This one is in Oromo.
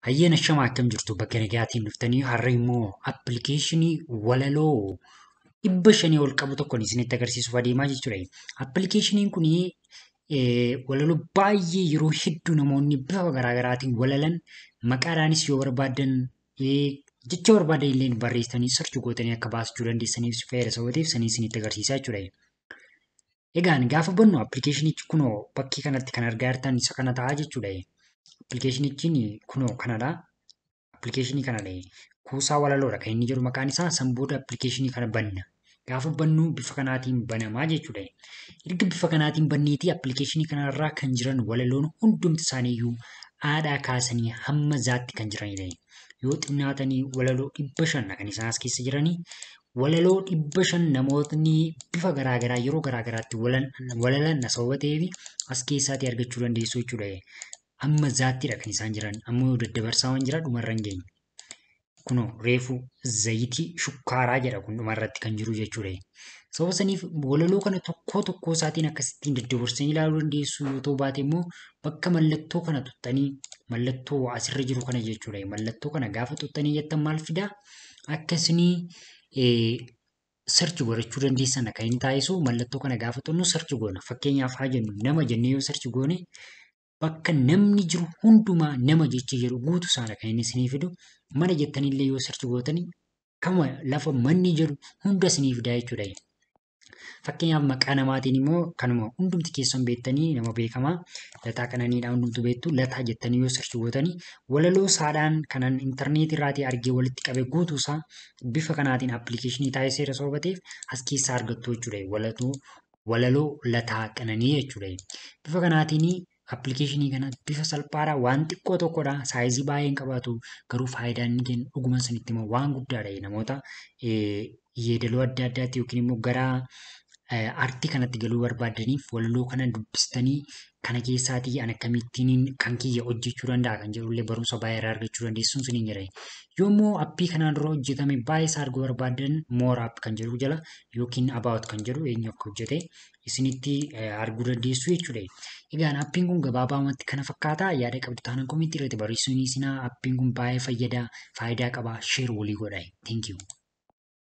Hayyeena shamaa akkam jirtu bakka nagaatiin dhuftanii har'a immoo appilikeeshinii walaloo dhibba shanii ol qabu tokkoon isinitti agarsiisuuf adeemaa jechuudha. Appilikeeshiniin kun walaloo baay'ee yeroo hedduu namoonni bifa garaagaraatiin walalan maqaadhaanis yoo barbaadan jecha barbaadan illee barreessanii sarchi gootanii akka baasachuu dandeessaniif fayyada sababeef sanii isinitti agarsiisaa jechuudha. Egaan gaafa bannu appilikeeshinichi kunoo bakkee kanatti kan argaa jirtan isa kana ta'a jechuudha. Appilikeeshinichiin kunoo kanadha. Appilikeeshinii kanadha. Kuusaa walaloodha kan inni jedhu maqaan isaa san booda appilikeeshinii kana banna. Gaafa bannu bifa kanaatiin banamaa jechuudha. Erga bifa kanaatiin banneetii appilikeeshinii kanarraa kan jiran walaloon hundumti isaaniiyyuu haadhaa kaasanii hamma zaatti kan jiranidha. Yoo xinnaatanii walaloo dhibba shan kan isaan as keessa jiranii walaloo dhibba shan namootni bifa garaagaraa yeroo garaagaraatti walalan sababa ta'eef as keessaatii argachuu dandeessu jechuudha. Amma zaattidha kan isaan jiran ammoo daddabarsaa waan jira dhumarra hin geenye. Kunoo reefu zayitii shukkaaraa jedha kun dhumarratti kan jiru jechuudha. Sababa saniif walaloo kana tokkoo tokkoo isaatiin akkasittiin daddabarsanii ilaaluu dandeessu yoo ta'u baate immoo bakka mallattoo kana tuttanii mallattoo asirra jiru kana jechuudha. Mallattoo kana gaafa tuttanii jettan maal fidaa? Akkasinii sarchi godhachuu dandeessan kan inni taasisu mallattoo kana gaafa xunnu sarchi goona. Fakkeenyaaf haa jennu nama jennee yoo sarchi goone bakka namni jiru hundumaa nama jecha jedhu guutu isaana kan inni isinii fidu mana jettanillee yoo sarchi gootanii kama lafa manni jedhu hunda isinii fidaa jechuudha. Fakkeenyaaf maqaa namaatiin immoo kanuma hundumti keessan beektanii nama beekamaa lataa qananiidhaa hundumtu beektu lataa jettanii yoo sarchi gootanii walaloo saadhaan kanan intarneetii irraatii argee walitti qabe guutuu isaa bifa kanaatiin appilikeeshinii taasiseera sababa ta'eef as keessaa argattu jechuudha. Walaloo walaloo lataa qananii jechuudha. Bifa kanaatiin appilikeeshinii kana bifa salphaadhaa waan xiqqoo tokkodha. Saayizii baay'ee hin qabaatu garuu faayidaan inni kennu dhuguma sanitti immoo waan guddaadha. Namoota yeedaloo adda addaatti yookiin immoo gara aartii kanatti galuu barbaadaniif walaloo kana dubbistanii kana keessaatii an akkamittiin kan kiyya hojjechuu danda'a kan jedhullee barumsa baay'ee irraa argachuu dandeessuun sun hin jedhani. Yommuu appii kanaan dura hojjetame baay'ee isaa arguu barbaadan moor app kan jedhu jala yookiin abaawut kan jedhu eenyu akka hojjete isinitti arguu dandeessu jechuudha. Egaan appiin kun gabaabaamatti kana fakkaata yaada qabdu taanaan komiitii irratti barreessuun isinaa appiin kun baay'ee fayyada faayidaa qaba sheer walii godhaa. Thank you.